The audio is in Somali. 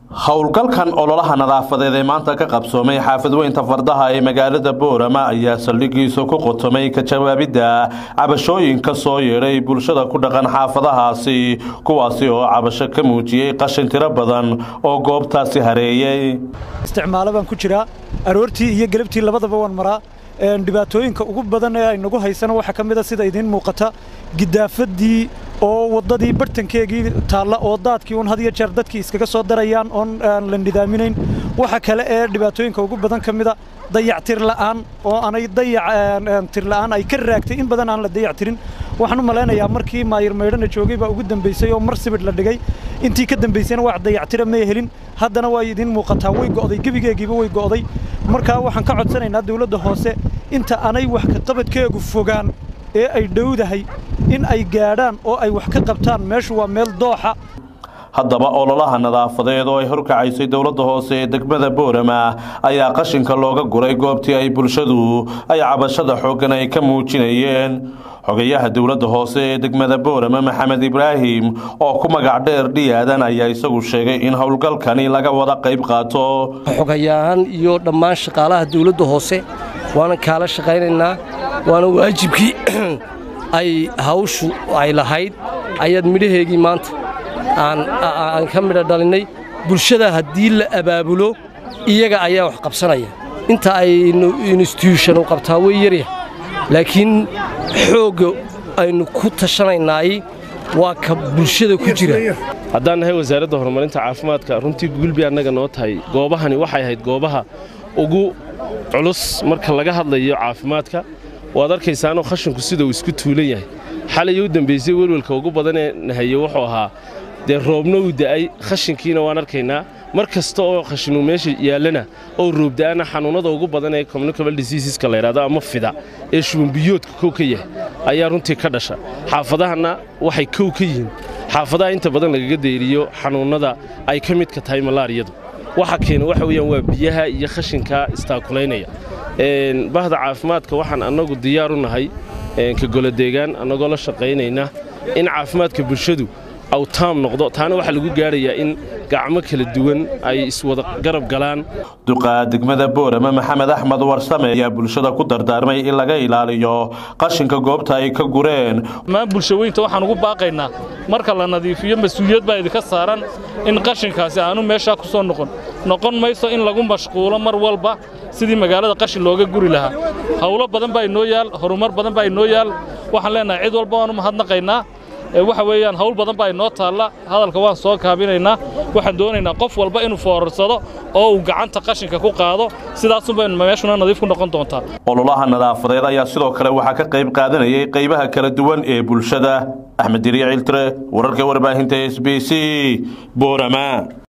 howlgalkan ololaha nadaafadeed ee maanta ka qabsoomay xaafadweynta fardaha ee magaalada boorama ayaa saldhigiisa ku qotomay ka jawaabidda cabashooyinka soo yeedhay bulshada ku dhaqan xaafadahaasi kuwaasi oo cabasho ka muujiyey qashin tiro badan oo goobtaasi hareeyey isticmaalo baan ku jiraa aroortii iyo galabtii labadaba waan maraa dhibaatooyinka ugu badan ee aynagu haysana waxaa ka mida sida idiin muuqata gidaafadii oo waddadii bartankeegii taalla oo daadkii uun had iyo jeer dadkii iskaga soo darayaan oon aan la nidaaminayn waxa kale ee dhibaatooyinka ugu badan ka mida dayactir la'aan oo aanay dayactir la'aan ay ka raagtay in badan aan la dayactirin waxaan u malaynayaa markii maayir maydhana joogay baa ugu dambaysay oo mar sibidh la dhigay intii ka dambaysayna wax dayactira may helin haddana waa idiin muuqataa way go'day gebigeegiiba way go'day markaa waxaan ka codsanaynaa dawladda hoose inta aanay wax ka qabadkeegu fogaan ee ay dhowdahay in ay gaadhaan oo ay wax ka qabtaan meeshu waa meel dooxa haddaba ololaha nadaafadeed oo ay horkacaysay dowladda hoose ee degmada boorama ayaa qashinka looga guray goobtii ay bulshadu ay cabashada xooggan ay ka muujinayeen xogayaha dowladda hoose ee degmada boorama maxamed ibraahim oo ku magac dheer dhiyaadan ayaa isagu sheegay in howlgalkani laga wada qayb qaato xogayahan iyo dhammaan shaqaalaha dowladda hoose waana kaala shaqaynaynaa waana waajibkii ay hawshu ay lahayd ayaad midhaheegii maanta aan ka midha dhalinnay bulshada haddii la abaabulo iyaga ayaa wax qabsanaya inta aynu instituushanu qabtaa way yarya laakiin xoogga aynu ku tashanaynaay waa ka bulshada ku jira haddaan nahay wasaaradda horumarinta caafimaadka runtii guulbi annaga noo tahay goobahani waxay ahayd goobaha ugu culus marka laga hadlayo caafimaadka waad arkaysaanoo khashinku sida uu isku tuulan yahay xalay u dambaysay welwelka ugu badanee nahaye wuxuu ahaa dee roobna uu da'ay khashinkiina waan arkaynaa mar kasta oo khashinu meesha yaallana oo roobda'ana xanuunnada ugu badan ee communicable diseaseska la yidhahdo ama fida ee shubanbiyoodka kow ka yahay ayaa runtii ka dhasha xaafadahanna waxay kow ka yihiin xaafadaha inta badan lagaga deyriyo xanuunnada ay ka midka tahay malaariyadu waxa keena waxa weeyaan waa biyaha iyo khashinkaa istaakulaynaya bahda caafimaadka waxaan annagu diyaar u nahay ka golodeegaan annagoo la shaqaynayna in caafimaadka bulshadu aw taam noqdo taana waxaa lagu gaadhayaa in gacmo kala duwan ay iswada garab galaan duqa degmada boorama maxamed axmed warsame ayaa bulshada ku dardaarmay in laga ilaaliyo qashinka goobta ay ka gureen dhammaan bulshaweynta waxaan ugu baaqaynaa marka la nadiifiyo mas-uuliyad baa idinka saaran in qashinkaasi aanu meeshaa ku soo noqon noqon mayso in lagu mashquulo mar walba sidii magaalada qashin looga guri lahaa howlo badan baa inoo yaal horumar badan baa inoo yaal waxaan leenahay cid walba waanu mahadnaqaynaa waxa weeyaan hawl badan baa inoo taalla hadalka waan soo kaabinaynaa waxaan doonaynaa qof walba inuu foorarsado oo uu gacanta qashinka ku qaado sidaasunba meeshuna nadiif ku noqon doontaa ololaha nadaafadeed ayaa sidoo kale waxaa ka qayb qaadanayay qaybaha kala duwan ee bulshada axmed diriya ciltire wararka warbaahinta s b c boorama